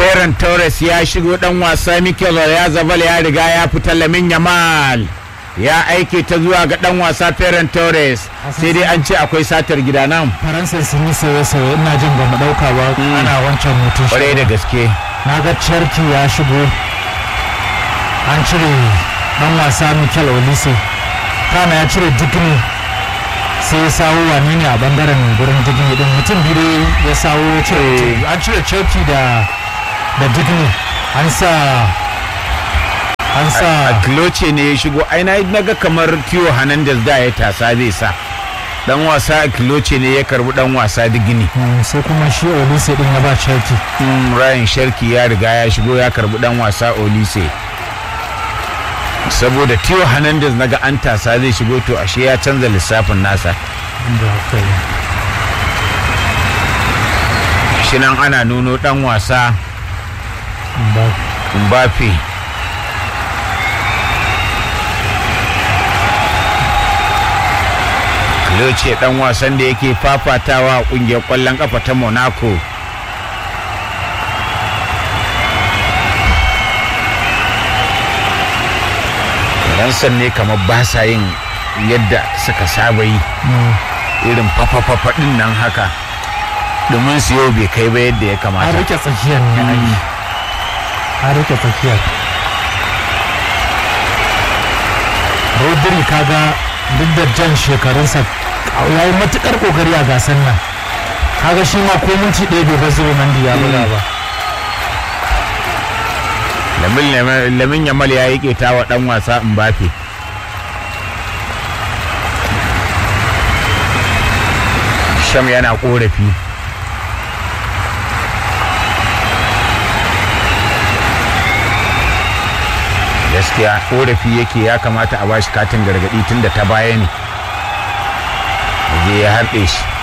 Ferran Torres ya shigo dan wasa Mikel ya zabal ya riga ya fita Lamin Yamal ya aike ta zuwa ga dan wasa Ferran Torres sai dai an ce akwai satar gida nan faransa sun yi sauye-sauye ina jin ba mu dauka ba ana wancan mutum kwarai da gaske na ga cherki ya shigo an cire dan wasa mikel olise kana ya cire digni sai ya sawo wane ne a bangaren gurin digni din mutum biyu ya sawo ya cire an cire cherki da da digni an sa an sa Kloce ne ya shigo ai na naga kamar Tio Hernandez da ya tasa zai sa dan wasa Kloce ne ya karbi dan wasa digini Mm, sai kuma shi olise din ya ba cherki Mm, Ryan Sharki ya riga ya shigo ya karbi dan wasa Olise saboda Tio Hernandez naga an tasa zai shigo to ashe ya canza lissafin nasa inda haka yi shi nan ana nuno dan wasa ba Mbappe Kloce dan wasan da yake fafatawa a kungiyar kwallon kafa ta Monaco Ransan ne kamar ba sa yin yadda suka saba yi mm. irin fafafafa din nan haka domin su yau bai kai ba yadda ya an kamata rike tsakiyar ne an yi an rike tsakiyar rodri kaga duk da jan shekarunsa ya yi matukar kokari a gasar nan kaga shi ma ko minti ɗaya bai bar zuba mandi ya buga ba Lamin- lamin yamal ya yi keta wa dan wasa Mbappe sham yana korafi gaskiya korafi yake ya kamata a bashi katin gargadi tun da ta baya ne je ya harɗe shi